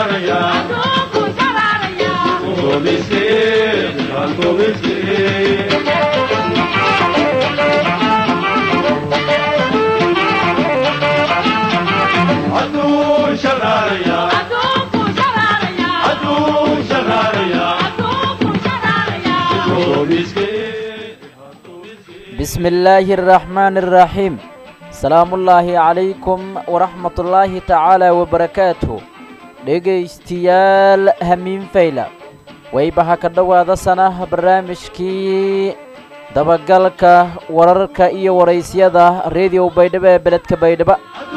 بسم الله الرحمن الرحيم سلام الله عليكم ورحمة الله تعالى وبركاته dhegaystayaal hamiin fayla waybaha ka dhowaada sanaha barnaamijkii dabagalka wararka iyo waraysyada rediyo baydhabo ee beledka baydhabo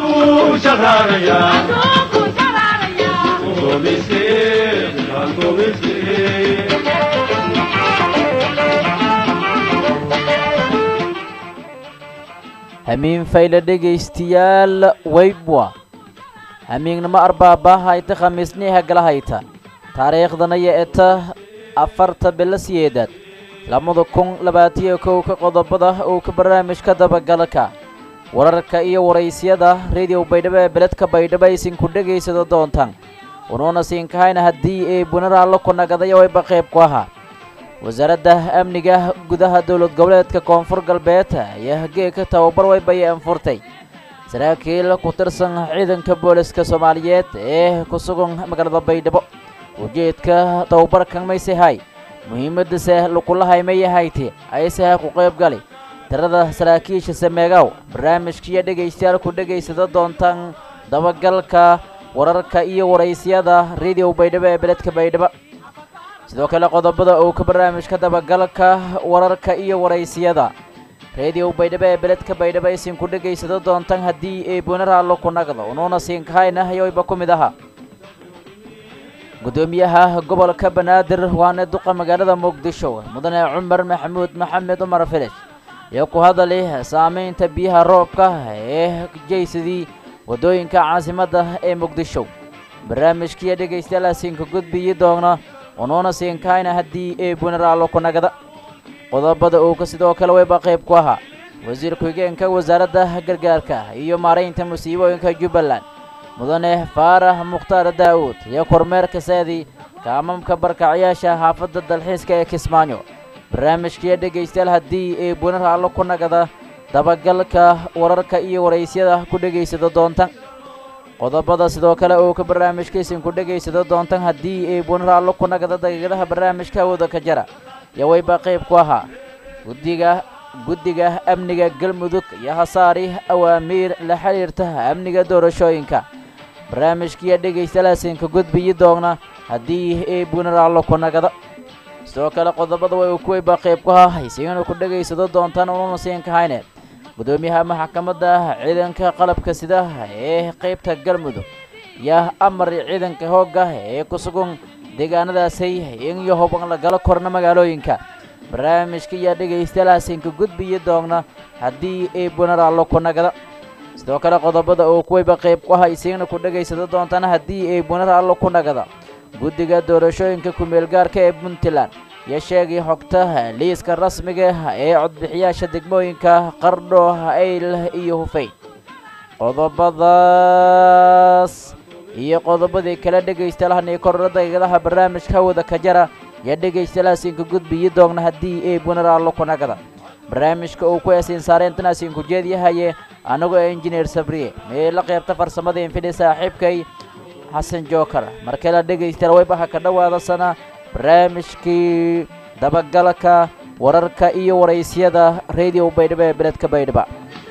hamiin fayla dhegaystayaal waybwa hamiignimo arbaabaahayta khamiisniha galahayta taariikhdana yo eta afarta bilo siyeedaad labada kun labaatiyo kowka qodobada uu ka barnaamijka dabagalka wararka iyo waraysyada rediyo baydhabo ee beledka baydhabo aysinku dhegaysado doontaan unuuna siinkahayna haddii ay bunaraallo ku nagadayo wayba qayb ku ahaa wasaaradda amniga gudaha dowlad goboleedka koonfur galbeed ayaa hageeka tababar waybayay anfurtay saraakiil ku tirsan ciidanka booliska soomaaliyeed ee ku sugan magaalada baydhabo ujeedka tababarkan maysehay muhiimadase lukulahay mayahayti ayseha ku qayb gali tirada saraakiisha sameegaw barnaamijkiiyo dhegaystayaal ku dhegaysada doontaan dabagalka wararka iyo waraysyada rediyo baydhabo ee beledka baydhabo sidoo kale qodobada uu ka barnaamijka dabagalka wararka iyo waraysyada rediyo baydhabo ee beledka baydhabo aysinku dhegaysado doontaan haddii ay bunaraallo ku nagdo unuuna siinkahayna ayoyba ku mid ahaa guddoomiyaha gobolka banaadir waana duqa magaalada muqdisho mudane cumar maxamuud maxamed cumar filish iyo ku hadali saamaynta biyaha roobka ee jeysadii waddooyinka caasimadda ee muqdisho barnaamijkiiyo dhegaystayaal siinka gudbiyi doona unuuna siinkahayna haddii ay bunaraallo ku nagda qodobada uu ka sidoo kale wayba qayb ku ahaa wasiir ku-xigeenka wasaaradda gargaarka iyo maaraynta musiibooyinka jubbaland mudane faarax mukhtaar daa'uud iyo kormeerka saadi kaamamka barkacyaasha xaafadda dalxiiska ee kismaayo barnaamijkiiyo dhegaystayaal haddii ay bunaraallo ku nagada dabagalka wararka iyo waraysyada ku dhegaysado doontaan qodobada sidoo kale uu ka barnaamijkaysinku dhegaysado doontaan haddii ay bunaraallo ku nagada daqiiqadaha barnaamijka awooda ka jara iyo wayba qayb ku ahaa guddiga guddiga amniga galmudug iyo hasaari awaamiir la xidhiirta amniga doorashooyinka barnaamijkiiyo dhegaystayaalaasiinka gudbiyi doona haddii ay bunaraallo ku nagada sidoo kale qodobada way ku wayba qayb ku ahaa haysiina ku dhegaysado doontaan unuuna siinkahayne guddoomiyaha maxkamadda ciidanka qalabka sida ee qaybta galmudug iyo amar ciidanka hoogga ee ku sugan deegaanadaasay in iyo huban lagala korna magaalooyinka barnaamijka iyo dhegaystayaalahaasiinka gudbiyi doona haddii ay bunaraallo ku nagda sidoo kale qodobada uu kuwayba qayb ku aha isiigna ku dhegaysado doontaan haddii ay bunaraallo ku nagda guddiga doorashooyinka ku-meelgaarka ee puntland iyo sheegay xogta liiska rasmiga ee codbixiyaasha degmooyinka qardho ayl iyo hufeyn qodobadaas iyo qodobadii kale dhegaystayaalahan korora daqiiqadaha barnaamijka hawada ka jara iyo dhegaystayaalahaasiinka gudbiyi doogna haddii ay bunaraallo ku nagda barnaamijka uu ku eesiin saareyntanaasinka ujeedyahaye anagoo injineer sabriye meela qaybta farsamada infidhi saaxiibkay xasan jookar markale dhegaystayaal waybaha ka dhowaada sana barnaamijkii dabagalka wararka iyo waraysyada rediyo baydhabo ee beledka baydhaba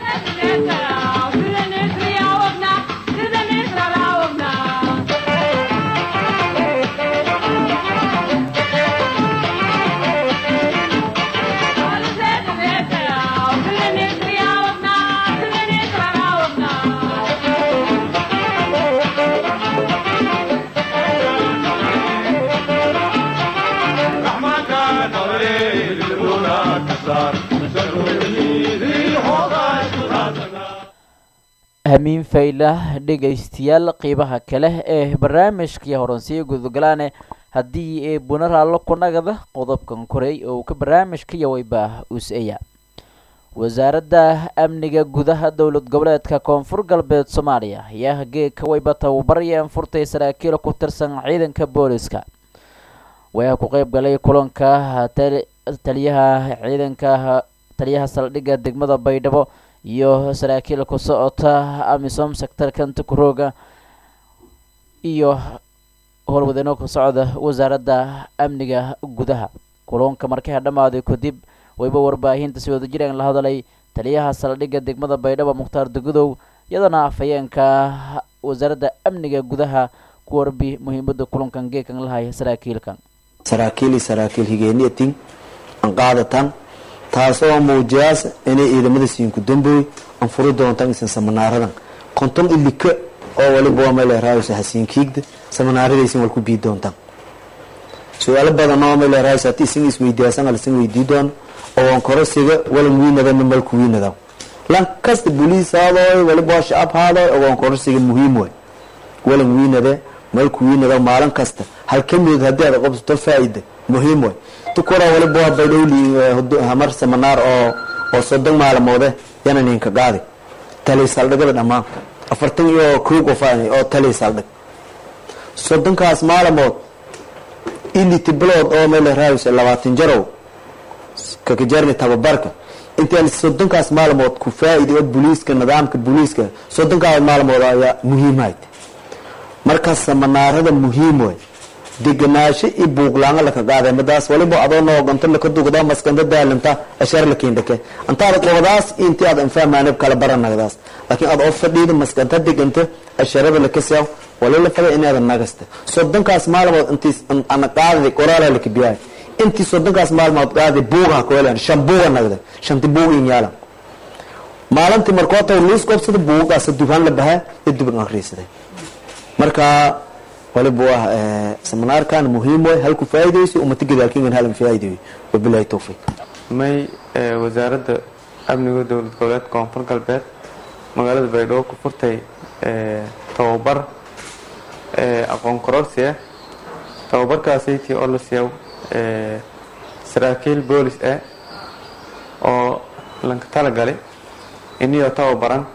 hamiin fayla dhegaystayaal qiibaha kale ee barnaamijkii horansiyo gudugalaane haddii ee bunaraallo ku nagada qodobkan koray oo ka barnaamijka yawayba us-aya wasaaradda amniga gudaha dowlad goboleedka koonfur galbeed soomaaliya ayaa geedka wayba tababarayeen furtay saraakiil ku tirsan ciidanka booliska waxaa ku qeyb galay kulanka taliyaha ciidanka taliyaha saldhigga degmada baydhabo iyo saraakiil ku socota amisom sectarkan tukurooga iyo howlwadeyno ka socda wasaaradda amniga gudaha kulanka markaa dhammaaday kadib wayba warbaahinta si wada jiraan la hadalay taliyaha saldhigga degmada baydhabo mukhtaar degudow iyadana afhayeenka wasaaradda amniga gudaha ku warbi muhiimada kulankan geekan lahaya saraakiilkan saraakiil saraakiil higeeniyatin an qaadatan taasoo muujiyaas inay ciidamada siinku dambooy an furi doontaan isan samanaaradan konton ilika oo waliba waa meeleraaysa hasiinkiigda samanaaradaysan wal ku bii doontaan su-aalo badan oo meeleraaysa hati isin isweydiyaasan alisan weydii doono oo korosiga walan wiinadana malku wiinada lan kasta boliis haadooy waliba waa shacab haadooy ogoon korosiga muhiim way walan wiinade malku wiinada maalin kasta hal ka mid haddii aad qabsato faa-ida muhiim way tukura waliba waa baydhowli hamar samanaar oo oo soddon maalmoode yana ninka qaadi tali saldhigada dhammaan afartan iyo kow qof oo tali saldhig soddonkaas maalmood iliti bilood oo meel raayis labaatan jarow kakajarni tababarka intaan soddonkaas maalmood ku faa-ida oo booliiska nidaamka booliiska soddonkaas maalmood ayaa muhiimhayd marka samanaarada muhiim way deganaasho i buuqlaanga laka qaada madaas waliba adoo nooganto laka dugda maskanda daalinta ashar la keendhake antaada qobadaas intii aad anfahmaanib kala baranagdaas laakiin aad oo fadhiida maskanta deganta asharada laka seew walila fada inaada nagasta soddonkaas maalmood intii ana qaadada qoraala laka biyaay intii soddonkaas maalmood qaada buuga koelan shan buuga nagda shanti buug in yaalan maalintii markoota liis qobsada buugagaas dubaan la bahaa iyo duban akhriisaday marka waliba waa seminaarkan muhiim way halku faaidayso umata gadaalkingan halan faa'idayo wabilahi towfiiq may wasaaradda amniga dowlad goboleed koonfur galbeed magaalada baydhabo ku furtay tababar aqoon kororsi ah tababarkaasaytii oo la siiya saraakiil boolis ah oo lanka talagalay iniyoo tababaran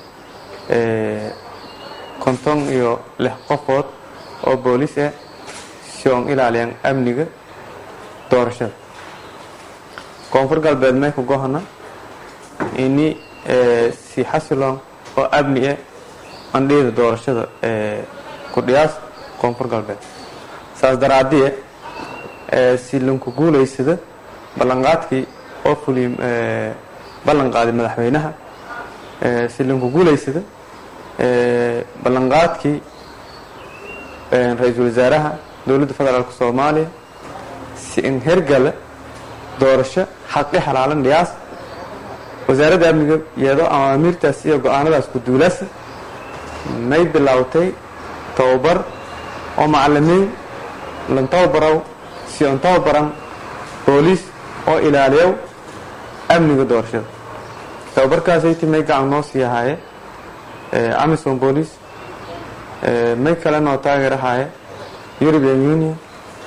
konton iyo lix qofood oo booliis ah si oon ilaaliyaan amniga doorashada koonfur galbeed may ku gohana ini si xasiloon oo amni ah andhiyada doorashada ku dhiyaas koonfur galbeed saas daraadiye si lanku guulaysada ballanqaadkii oo fuliy ballan qaaday madaxweynaha si lanku guulaysada ballanqaadkii ra-iisul wasaaraha dowladda federaalk soomaaliya si in hergale doorasho xaqi xalaalan dhiyaas wasaaradda amniga iyadoo amaamiirtaas iyo go-aanadaas ku duulasa may bilowtay tababar oo macalimiin lan tababarow si on tababaran booliis oo ilaaliyow amniga doorashada tababarkaasaytii may gacan noo sii ahaaye amison booliis may kale noo taageerahaaye european union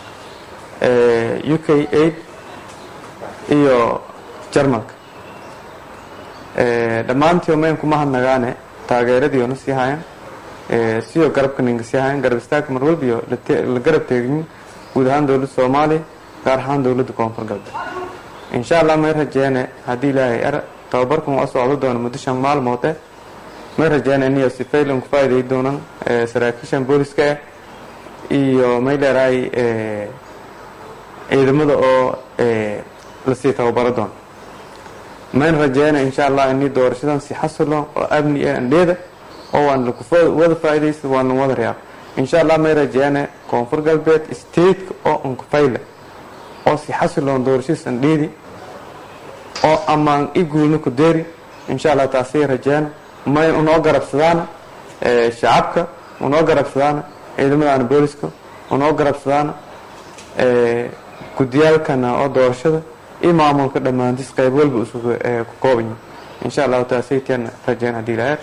u k aid iyo jarmalka dhammaantii mayn kuma hadnagaane taageeradii oona sii hayan siyo garabka ninka sii hayan garab istaagka marwalbiyo la garab teegin guud ahaan dowladda soomaaliya gaar ahaan dowladda koonfur galbeed insha allah may rajeene haddii ilaahay er tababarkan waa socdo doona muddo shan maalmood eh may rajeene iniyo si faylan ku faa'iday doonan saraakiishan booliska ah iyo may dheeraay ciidamada oo lasii tababaro doona mayn rajeena insha allah ini doorashadan si xasilo oo amni ah andheeda oo waan laku wada faa'iidaysa waan wada reyaa insha allah may rajeene koonfur galbeed stateka oo unkufayla oo si xasiloon doorashadiis andheedi oo ammaan i guulna ku deeri insha allah taasay rajeena may unoo garabsadaan shacabka unoo garabsadaan ciidamadaana booliska unoo garabsadaan gudiyaalkana oo doorashada iyo maamulka dhammaantiis qayb walba isugu ku koobanya insha allahu taasaytiana rajeen haddii ilaheer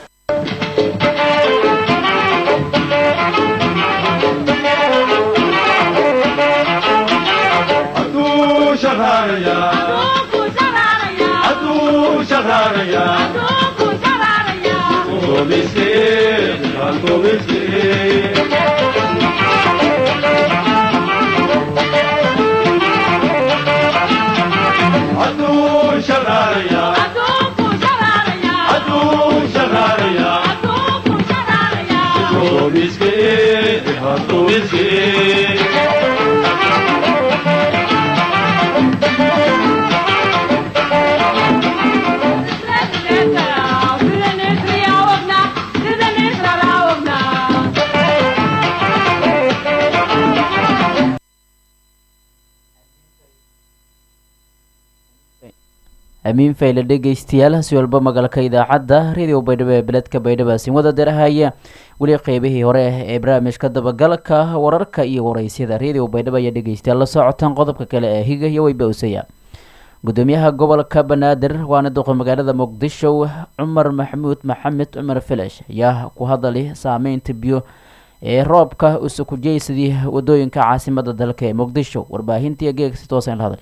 Adu amiin fayle dhegeystayaal si walba magalka idaacadda radio baydhabo ee beledka baydhabo siin wada darahaya weli qeybihii hore ee barnaamijka dabagalka wararka iyo wareysyada radio baydhabo ayaa dhegeystayaal la socotaan qodobka kale ee higa iyo weybawsaya gudoomiyaha gobolka banaadir waana duqa magaalada muqdisho cumar maxamuud maxamed cumar filash ayaa ku hadalay saameynta biyo ee roobka usukujeysadii wadooyinka caasimada dalka ee muqdisho warbaahintii geegsi toosan la hadlay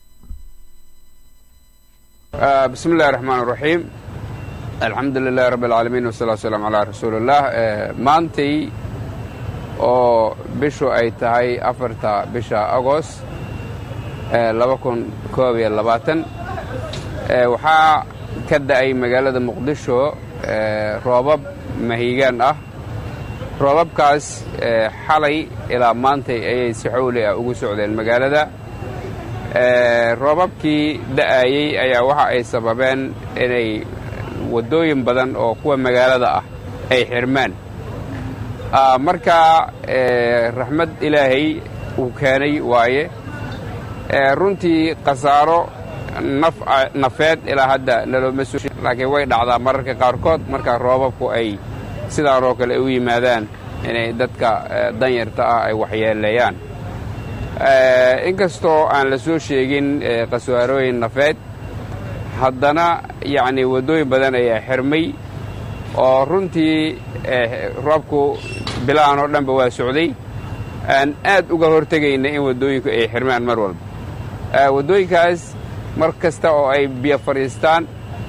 bismi illahi raxmaan raxiim alxamdu lilahi rabbi alcaalamiin wasalaatu wasalaamu calaa rasuulillaah maantay oo bishu ay tahay afarta bisha agost laba kun koob iyo labaatan waxaa ka da'ay magaalada muqdisho roobab mahiigaan ah roobabkaas xalay ilaa maantay ayay si xowli ah ugu socdeen magaalada roobabkii da'ayey ayaa waxa ay sababeen inay waddooyin badan oo kuwa magaalada ah ay xirmaan marka raxmad ilaahay uu keenay waaye runtii khasaaro nafeed ilaa hadda nalooma soo laakiin way dhacdaa mararka qaarkood marka roobabku ay sidaan oo kale u yimaadaan inay dadka danyarta ah ay waxyeeleeyaan inkastoo aan la soo sheegin khasaarooyin nafeed haddana yacnii waddooyin badan ayaa xirmay oo runtii roobku bilahan oo dhanba waa socday aan aad uga hortegayna in waddooyinku ay xirmaan mar walba waddooyinkaas mar kasta oo ay biyo fadhiistaan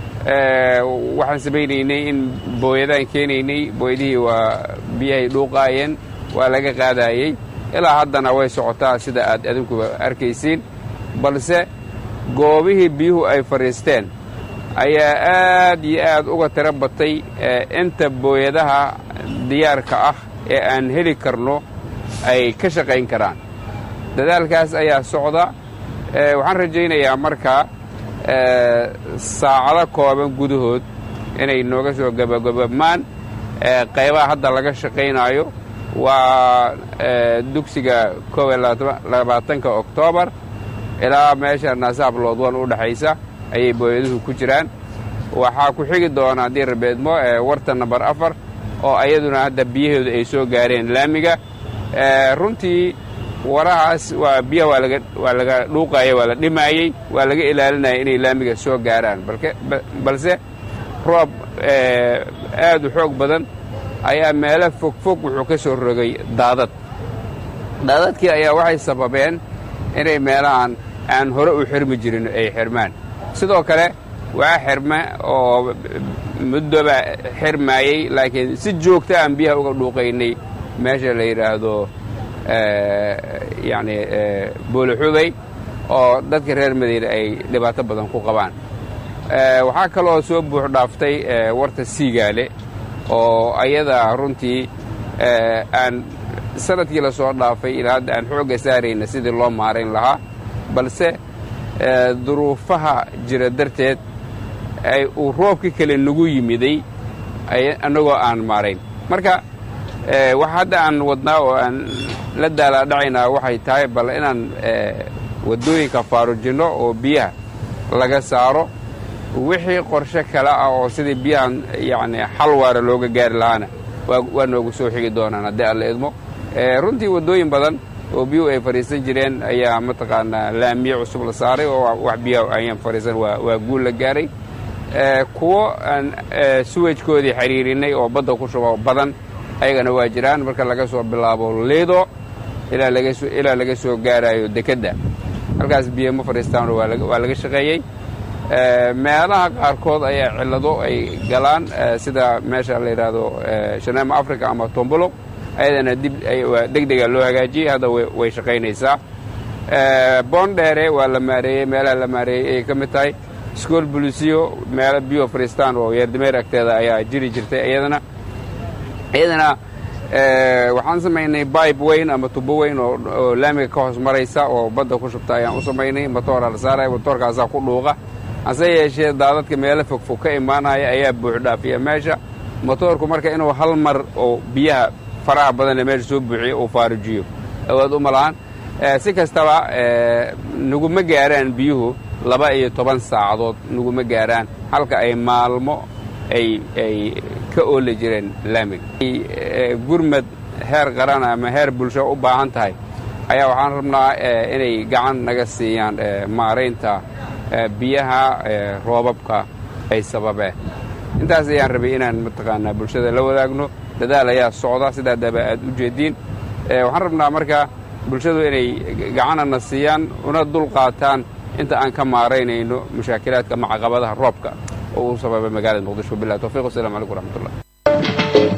waxaan samaynaynay in booyadaan keenaynay booyadihii waa biyahay dhuuqaayeen waa laga qaadaayey ilaa haddana way socotaa sida aad adinkuba arkaysiin balse goobihii biyuhu ay fadhiisteen ayaa aad iyo aad uga tiro batay inta booyadaha diyaarka ah ee aan heli karno ay ka shaqayn karaan dadaalkaas ayaa socda waxaan rajaynayaa markaa saacado kooban gudahood inay nooga soo gabagababmaan qaybaha hadda laga shaqaynaayo waa dugsiga koob iyo labaatanka oktoobar ilaa meesha naasaab loodwan u dhexaysa ayay booyaduhu ku jiraan waxaa ku xigi doona haddii rabeedmo warta nambar afar oo ayaduna hadda biyahooda ay soo gaareen laamiga runtii warahaas waa biyaha waa laga dhuuqaaya waa la dhimaayey waa laga ilaalinaya inay laamiga soo gaaraan balse roob aad u xoog badan ayaa meelo fogfog wuxuu ka soo rogay daadad daadadkii ayaa waxay sababeen inay meelahan aan hore u xirmi jirin ay xirmaan sidoo kale waa xirme oo muddoba xirmaayey laakiin si joogta aan biyaha uga dhuuqaynay meesha la yidhaahdo yacni boolixubay oo dadka reer madiina ay dhibaato badan ku qabaan waxaa kaloo soo buux dhaaftay warta siigaale oo ayada runtii aan sanadkii la soo dhaafay ilaa hadda aan xoogga saarayna sidii loo maarayn lahaa balse duruufaha jira darteed ay uu roobka kale nagu yimiday annagoo aan maarayn marka waxa hadda aan wadnaa oo aan la daalaadhacaynaa waxay tahay bal inaan waddooyinka faarujinno oo biyaha laga saaro wixii qorshe kale ah oo sidii biyahan yacni xal waara looga gaari lahaana waa noogu soo xigi doonaan haddii alla idmo runtii waddooyin badan oo biyuhu ay fadhiisan jireen ayaa mataqaanaa laamiye cusub la saaray oo wax biyaha ayaan fadhiisan waa guul la gaaray kuwo aan suwajkoodii xiriirinay oo badda ku shubo badan ayagana waa jiraan marka laga soo bilaabo liido ilaa laga soo gaarayo dekedda halkaas biyo ma fadhiistaano waa laga shaqeeyey meelaha qaarkood ayaa cillado ay galaan sida meesha la yidhaahdo shaneema africa ama tombolo ayadana dib deg dega loo hagaajiyey hadda way shaqaynaysaa boondheere waa la maareeyey meelaha la maareeyey ayay ka mid tahay school bolisiyo meelo bio fristan oo yeerdameer agteeda ayaa jiri jirtay iyadana iyadana waxaan samaynay bibe weyn ama tubo weyn oo laamiga ka hoos maraysa oo badda ku shubta ayaan u samaynay matoora la saaraya matoorkaasaa ku dhuuqa hase yeeshee daadadka meelo fogfog ka imaanaya ayaa buuxdhaafiya meesha motoorku marka inuu hal mar oo biyaha faraha badanee meesha soo buuxiyo uu faarujiyo awaad uma lahan si kastaba naguma gaaraan biyuhu laba iyo toban saacadood naguma gaaraan halka ay maalmo ay ay ka ooli jireen laamiga gurmad heer qaran ama heer bulsho u baahan tahay ayaa waxaan rabnaa inay gacan naga siiyaan maaraynta biyaha roobabka ay sababeen intaas ayaan rabay inaan mataqaanaa bulshada la wadaagno dadaal ayaa socda sidaa daba aad u jeediin waxaan rabnaa marka bulshadu inay gacanana siiyaan una dul qaataan inta aan ka maaraynayno mushaakilaadka ama caqabadaha roobka oo uu sababay magaalada muqdisho bilah towfiq wasalam calaykum waraxmatullah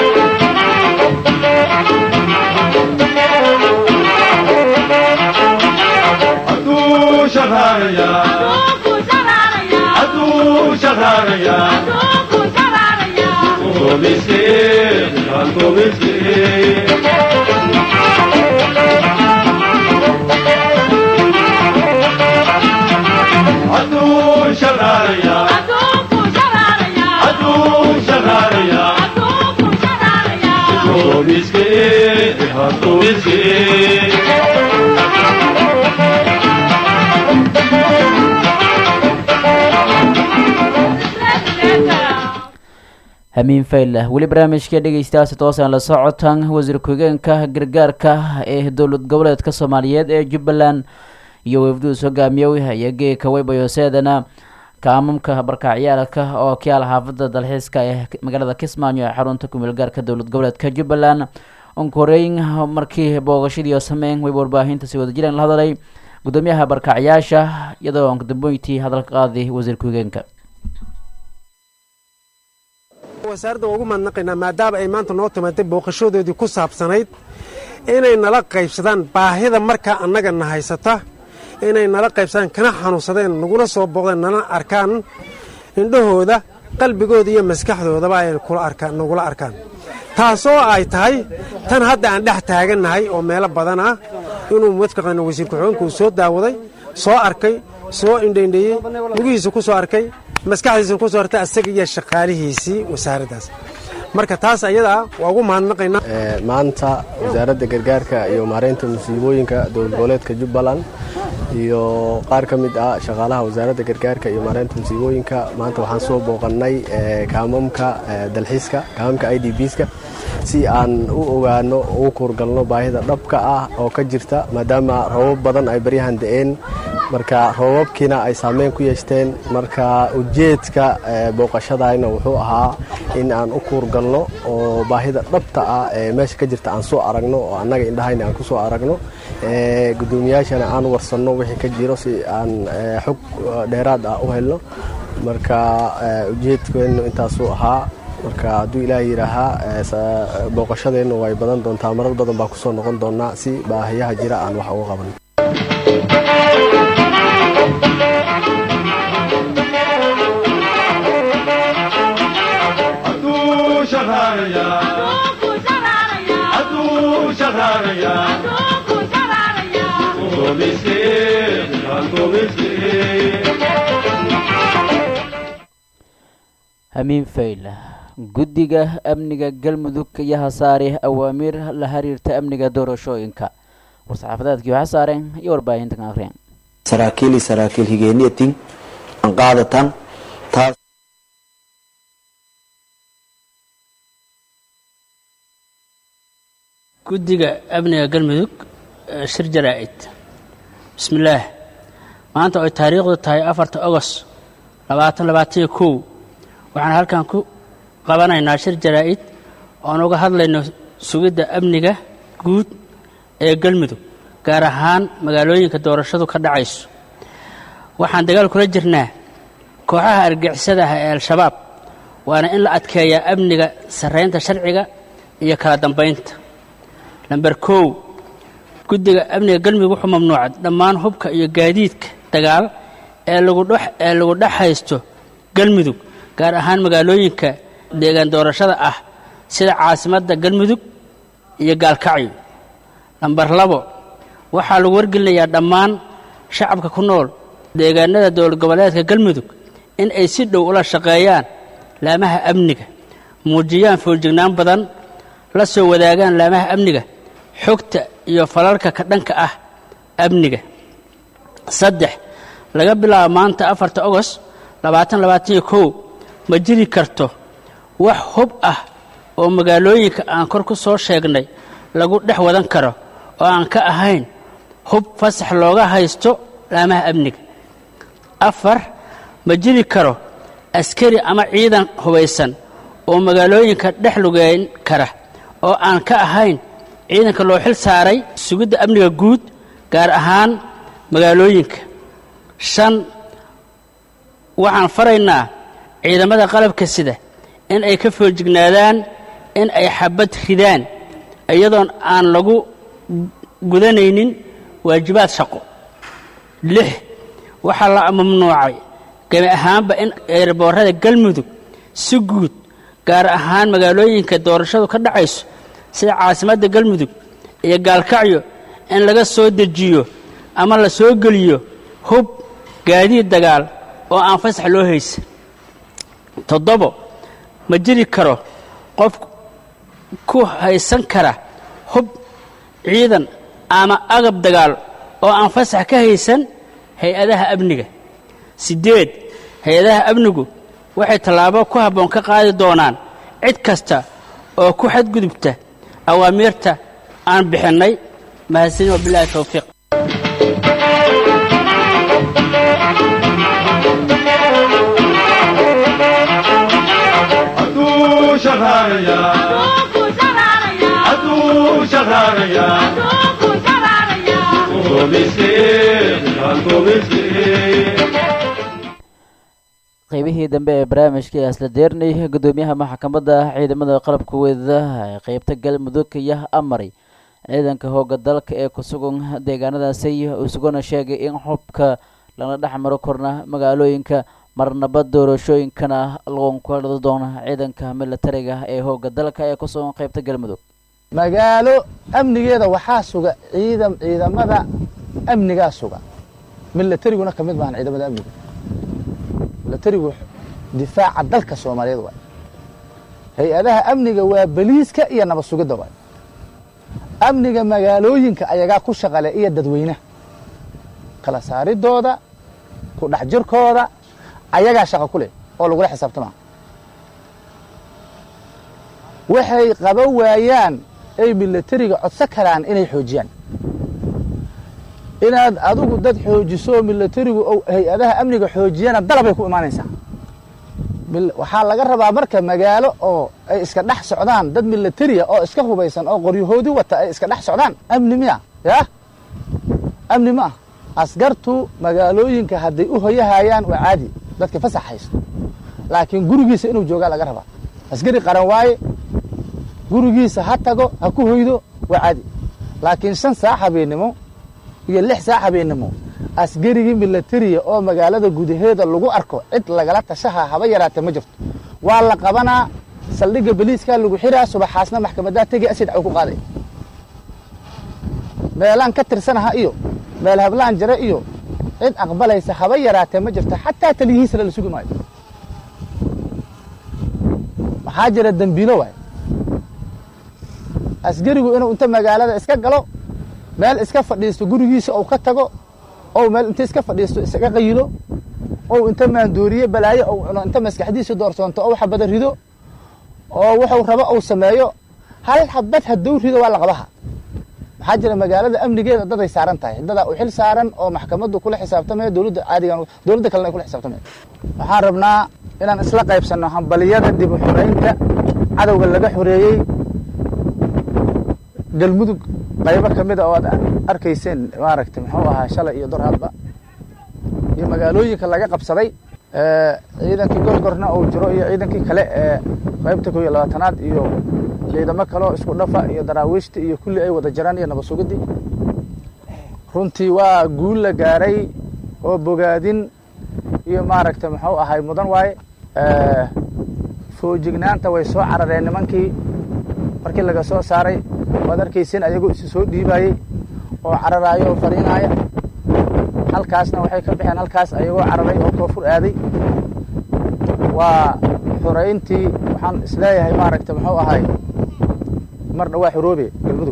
hamiin faylah weli barnaamijka dhegeystayaasi toosaan la socotaan wasiir ku-xigeenka gargaarka ee dowlad goboleedka soomaaliyeed ee jubbaland iyo wafduus hogaamiyow iyo geeka weybayoseedana kaamamka barkaacyaalka oo kiyaal xaafada dalxiiska ee magaalada kismaayo ee xarunta kumeel gaarka dowlad goboleedka jubbaland onkoreyn markii boogashadii sameyn weyba warbaahinta si wada jireen la hadalay gudoomiyaha barkacyaasha iyadoo dambeyntii hadalka qaaday wasiir ku-xigeenka wasaaradda waa ugu mahadnaqaynaa maadaama ay maanta noo timaatay booqashadoodii ku saabsanayd inay nala qaybsadaan baahida markaa annaga na haysata inay nala qaybsadaan kana xanuunsadeen naguna soo booqdeen nala arkaan indhahooda qalbigooda iyo maskaxdoodaba ay nagula arkaan taasoo ay tahay tan hadda aan dhex taagannahay oo meelo badan ah inuu mataqaana wasiir ku-xigeenku soo daawaday soo arkay soo indhaindheeyey lugihiisa ku soo arkay maskaxdiisa ku soo hartay asaga iyo shaqaalihiisii wasaaraddaas marka taas ayadaa waa ugu mahadnaqaynaa maanta wasaaradda gargaarka iyo maareynta musiibooyinka dowlad goboleedka jubbaland iyo qaar ka mid ah shaqaalaha wasaaradda gargaarka iyo maareynta musiibooyinka maanta waxaan soo booqannay kaamamka dalxiiska kaamamka i d bska si aan u ogaano ugu kuurgalno baahida dhabka ah oo ka jirta maadaama roobab badan ay baryahan da-een marka roobabkiina ay saameyn ku yeeshteen marka ujeedka booqashadayna wuxuu ahaa in aan u kuurgalno oo baahida dhabta ah ee meesha ka jirta aan soo aragno oo annaga indhahayna aan ku soo aragno gudoomiyaashana aan warsanno wixii ka jiro si aan xog dheeraad ah u helno marka ujeedkeennu intaasuu ahaa marka hadduu ilaah yidhaahaa booqashadeennu way badan doontaa marar badan baa kusoo noqon doonaa si baahiyaha jira aan wax uga qaban hamiin fayla guddiga amniga galmudug ayaa hasaare awaamiir la xiriirta amniga doorashooyinka war-saxaafadeedkii waxaa saareen iyo warbaahintan akhriyeen saraakiili saraakiil higeeniyatin aan qaadatan taas guddiga amniga galmudug shir jaraa-id bismillaah maanta oy taariikhdu tahay afarta ogost labaatan labaataniyo kow waxaan halkan ku qabanaynaa shir jaraa-id oon uga hadlayno sugidda amniga guud ee galmudug gaar ahaan magaalooyinka doorashadu ka dhacayso waxaan dagaal kula jirnaa kooxaha argixisadaha ee al-shabaab waana in la adkeeyaa amniga sarraynta sharciga iyo kala dambaynta lamber kow guddiga amniga galmudug wuxuu mamnuucay dhammaan hubka iyo gaadiidka dagaal ee lagudhee lagu dhex haysto galmudug gaar ahaan magaalooyinka deegaan doorashada ah sida caasimadda galmudug iyo gaalkacyo lamber labo waxaa lagu wargelinayaa dhammaan shacabka ku nool deegaanada dowlad goboleedka galmudug in ay si dhow ula shaqeeyaan laamaha amniga muujiyaan fooljignaan badan la soo wadaagaan laamaha amniga xogta iyo falalka ka dhanka ah amniga saddex laga bilaabo maanta afarta ogost labaatan labaataniyo kow ma jiri karto wax hub ah oo magaalooyinka aan kor ku soo sheegnay lagu dhex wadan karo oo aan ka ahayn hub fasax looga haysto laamaha amniga afar ma jiri karo askari ama ciidan hubaysan oo magaalooyinka dhex lugeyn kara oo aan ka ahayn ciidanka loo xil saaray sugidda amniga guud gaar ahaan magaalooyinka shan waxaan faraynaa ciidamada qalabka sida in ay ka foojignaadaan in ay xabad ridaan iyadoon aan lagu gudanaynin waajibaad shaqo lix waxaa la mamnuucay gemi ahaanba in eerboorada galmudug si guud gaar ahaan magaalooyinka doorashadu ka dhacayso sida caasimadda galmudug iyo gaalkacyo in laga soo dejiyo ama la soo geliyo hub gaadiid dagaal oo aan fasax loo haysan toddobo ma jiri karo qof ku haysan kara hub ciidan ama agab dagaal oo aan fasax ka haysan hay-adaha amniga siddeed hay-adaha amnigu waxay tallaabo ku habboon ka qaadi doonaan cid kasta oo ku xadgudubta awaamiirta aan bixinnay mahadsanin wabilaahi towfiiq qeybihii dambe ee barnaamijka asla deernay gudoomiyaha maxkamadda ciidamada qalabka weedada ee qeybta galmudug iyo amari ciidanka hooga dalka ee ku sugan deegaanadaasi isuguna sheegay in xubka lana dhex maro korna magaalooyinka marnaba doorashooyinkana lagu kala doona ciidanka militariga ee hooga dalka ee ku sugan qeybta galmudug magaalo amnigeeda waxaa suga ciidam ciidamada amnigaa suga milatariguna ka mid maahan ciidamada amniga milatarigu difaaca dalka soomaaliyeed waay hay-adaha amniga waa beliiska iyo nabad sugidda waay amniga magaalooyinka ayagaa ku shaqale iyo dadweynaha kala saaridooda ku dhex jirkooda ayagaa shaqa ku leh oo lagula xisaabtamaa waxay qaban waayaan ay milatariga codso karaan inay xoojiyaan inaad adigu dad xoojiso milatarigu hay-adaha amniga xoojiyana dalabay ku imaanaysaa waxaa laga rabaa marka magaalo oo ay iska dhex socdaan dad milataria oo iska hubaysan oo qoryahoodi wata ay iska dhex socdaan amni miya ya amni ma ah askartu magaalooyinka hadday u hoyahayaan waa caadi dadka fasax haysto laakiin gurigiisa inuu joogaa laga rabaa askari qaran waaye gurigiisa ha tago ha ku hoydo waa caadi laakiin shan saac habeennimo iyo lix saac habeennimo askarigii milatariya oo magaalada gudaheeda lagu arko cid lagala tashaha haba yaraatee ma jirto waa la qabanaa saldhigga beliiskaa lagu xiraa subaxaasna maxkamadaa tegi asid caw ku qaaday meelaan ka tirsanaha iyo meel hablaan jare iyo cid aqbalaysa haba yaraatee ma jirto xataa taliyihiisala la sugi maayo maxaa jira dembiilo waay askarigu inuu inta magaalada iska galo meel iska fadhiisto gurigiisa ou ka tago ou meel inta iska fadhiisto isaga qayilo ou inta maandooriye balaayo ou cuno inta maskaxdiisa doorsoonto ou xabada rido oo wuxuu rabo ou sameeyo hal xabad hadduu rido waa la qabaha maxaa jira magaalada amnigeeda daday saaran tahay dadaa u xil saaran oo maxkamaddu kula xisaabtamaya dowladda caadigan dowladda kalena ay kula xisaabtamaya waxaan rabnaa inaan isla qaybsanno hambaliyada dib u xoreynta cadowga laga xoreeyey galmudug qaybo ka mida oo aad arkayseen maaragtay muxuu ahaa shalay iyo dorhadba iyo magaalooyinka laga qabsaday ciidankii gorgorna uu jiro iyo ciidankii kale ee qaybta koo iyo labaatanaad iyo ciidamo kaleo isku dhafa iyo daraawiishtii iyo kulli ay wada jiraan iyo nabad sugidii runtii waa guul la gaaray oo bogaadin iyo maaragta muxuu ahay mudan waaye foojignaanta way soo carareen nimankii markii laga soo saaray waad arkaysin ayagoo isu soo dhiibayey oo cararaayo oo fariinaaya halkaasna waxay ka baxeen halkaas ayagoo cararay oo koonfur aaday waa xorayntii waxaan isleeyahay maaragta muxuu ahay mar dhawaa xoroobe galmudug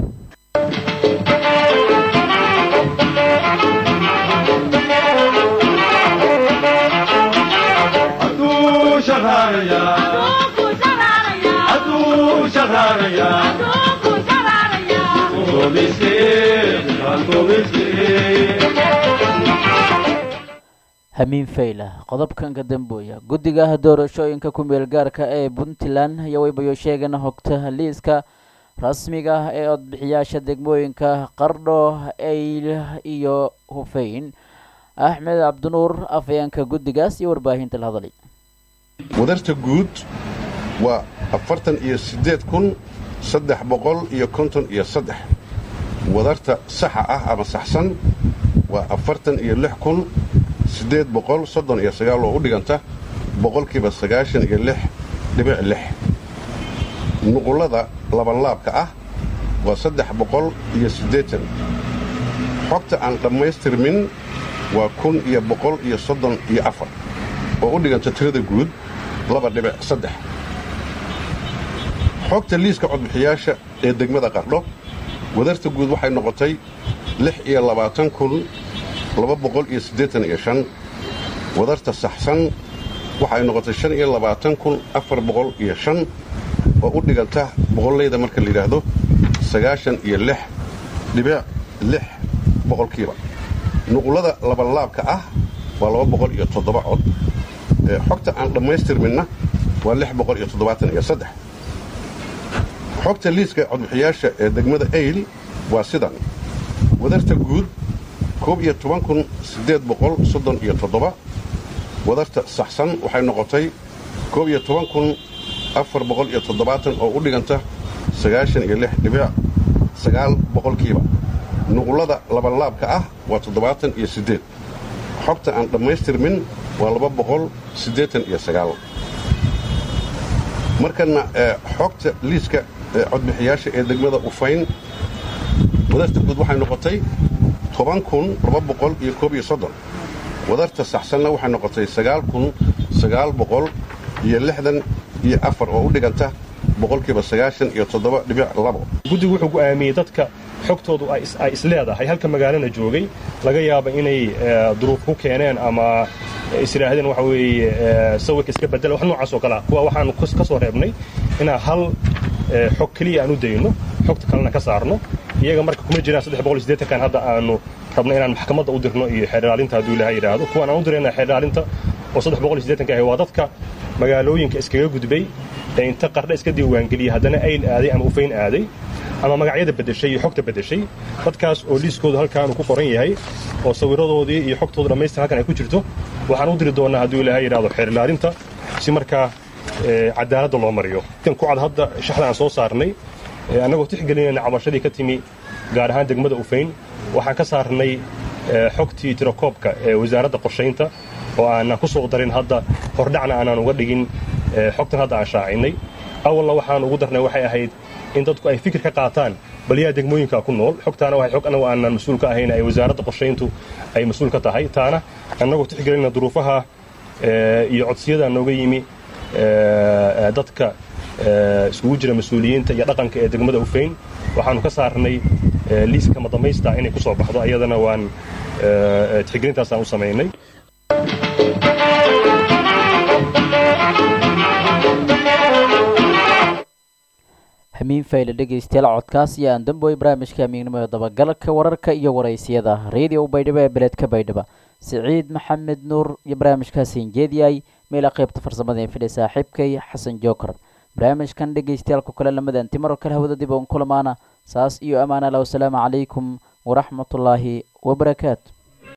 hamiin fayla qodobkanka dambooya guddiga doorashooyinka ku meel gaarka ee puntland ayaa waybayo sheegeen hogta liiska rasmiga ah ee codbixiyaasha degmooyinka qardho eyl iyo hufeyn axmed cabdinuur afayeenka guddigaas iyo warbaahinta la hadlay wadarta guud waa afartan iyo siddeed kun saddex boqol iyo konton iyo saddex wadarta saxa ah ama saxsan waa afartan iyo lix kun siddeed boqol soddon iyo sagaal oo u dhiganta boqolkiiba sagaashan iyo lix dhibic lix nuqullada labanlaabka ah waa saddex boqol iyo siddeetan xogta aan dhammaystirmin waa kun iyo boqol iyo soddon iyo afar oo u dhiganta tirada guud laba dhibic saddex xogta liiska codbixiyaasha ee degmada qardho wadarta guud waxay noqotay lix iyo labaatan kun laba boqol iyo siddeetan iyo shan wadarta saxsan waxay noqotay shan iyo labaatan kun afar boqol iyo shan oo u dhiganta boqollayda marka la yidhaahdo sagaashan iyo lix dhibic lix boqolkiiba nuqullada labanlaabka ah waa laba boqol iyo toddoba cod xogta aan dhammaystirminna waa lix boqol iyo toddobaatan iyo saddex xogta liiska codbixiyaasha ee degmada ayl waa sidan wadarta guud koob iyo toban kun siddeed boqol soddon iyo toddoba wadarta saxsan waxay noqotay koob iyo toban kun afar boqol iyo toddobaatan oo u dhiganta sagaashan iyo lix dhibic sagaal boqolkiiba nuqullada labanlaabka ah waa toddobaatan iyo siddeed xogta aan dhammaystirmin waa laba boqol siddeetan iyo sagaal markana xogta liiska codbixiyaasha ee degmada ufayn wadarta guud waxay noqotay toban kun laba boqol iyo koob iyo soddon wadarta saxsanna waxay noqotay sagaal kun sagaal boqol iyo lixdan iyo afar oo u dhiganta boqolkiiba sagaashan iyo toddoba dhibic labo guddigu wuxuu go'aamiyey dadka xogtoodu ay isleedahay halka magaalana joogay laga yaaba inay duruuf ku keeneen ama isiraahdeen waxa weeye sawirka iska bedela wax noocaas oo kalea kuwa waxaanu ka soo reebnay inaan hal xog keliya aan u dayno xogta kalena ka saarno iyaga marka kuma jiraan saddex boqol iyo siddeetankan hadda aanu rabno inaan maxkamadda u dirno iyo xeerdhaalinta hadduu ilaha yidhaahdo kuwaan aan u dirayna xeerdhaalinta oo saddex boqol iyo siddeetanka ahi waa dadka magaalooyinka iskaga gudbay ee inta qardha iska diiwaangeliyey haddana ayl aaday ama ufayn aaday ama magacyada beddeshay iyo xogta beddeshay dadkaas oo liiskoodu halkaanu ku qoran yahay oo sawirradoodii iyo xogtooda dhammaystir halkan ay ku jirto waxaan u diri doonnaa hadduu ilaahay yidhahdo xeerdhaalinta si markaa cadaaladda loo mariyo kan ku cad hadda shaxda aan soo saarnay annagoo tixgelinayna cabashadii ka timi gaar ahaan degmada ufayn waxaan ka saarnay xogtii tirakoobka ee wasaaradda qorshaynta oo aanan ku soo darin hadda hordhacna aanaan uga dhigin xogtan hadda aan shaacinnay awalna waxaan ugu darnay waxay ahayd in dadku ay fikir ka qaataan bal yaa degmooyinka ku nool xogtaana waxay xog annagu aanan mas-uul ka ahayn ay wasaaradda qorshayntu ay mas-uul ka tahay taana annagoo tixgelinna duruufaha iyo codsiyada nooga yimi dadka iskugu jira mas-uuliyiinta iyo dhaqanka ee degmada ufayn waxaanu ka saarnay liiska madamaysta inay ku soo baxdo ayadana waan tixgelintaasaan u samaynay hamiin fayle dhegaystayaal codkaas iyo aan damboy barnaamijka amiignimo ee dabagalka wararka iyo waraysiyada radio baydhabo ee beledka baydhaba siciid maxamed nuur iyo barnaamijkaasiin jeediyay meela qaybta farsamada ee fidhay saaxiibkay xasan jookar barnaamijkan dhegaystayaalku kale lamadan timaro kale hawada dib oon kulamaana saas iyo ammaan allah wasalaamu calaykum waraxmatullaahi wabarakaatu